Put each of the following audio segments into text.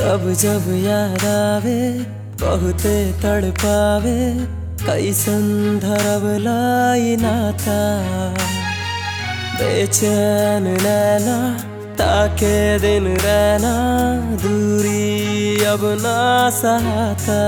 जब जब याद आवे बहुते तड़पावे कैसन धरब लाई नाता बेचैन नैना ताके दिन रहना दूरी अब ना सहाता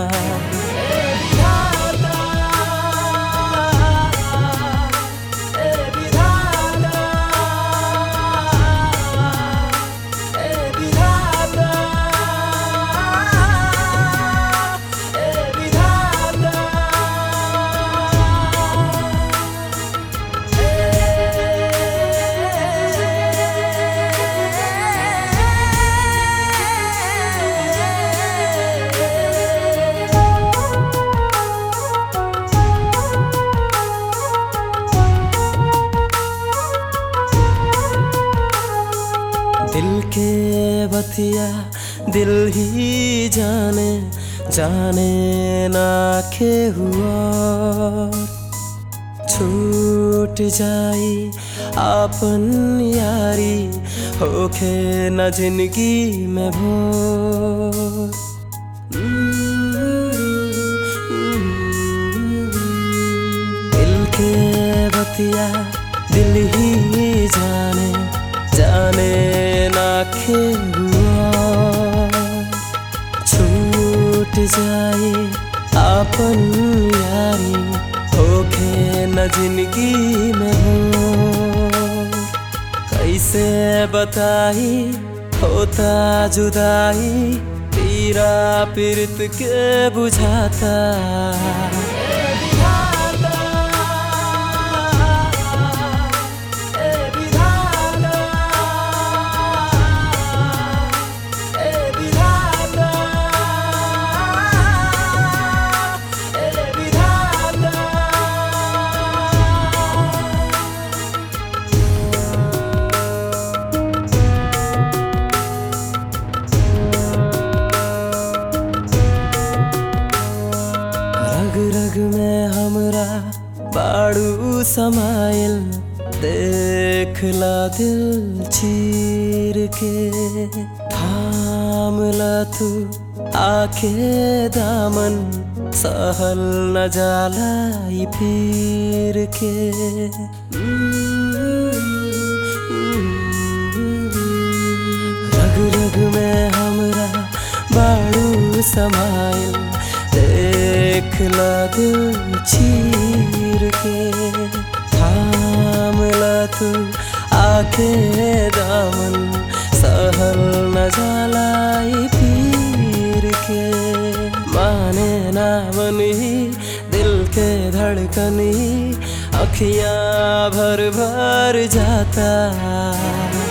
दिल के बतिया दिल ही जाने जाने ना के हुआ छूट जाई आपन यारी होखे न जिंदगी में भोर दिल के बतिया दिल ही जाने जाने ना हुआ छूट जाए आपन यारी होखे न जिंदगी में हो कैसे बताई होता जुदाई पीरा पीरत के बुझाता रग रग में हमरा बाड़ू समाइल देखला दिल चीर के थामला तू आखे दामन सहल न जाला ई पीर के रग रग में हमरा बाड़ू समाइल देखला दिल चीर के थामला तू आखे दामन सहल न जलाई पीर के माने ना मनी दिल के धड़कनी अखियां भर भर जाता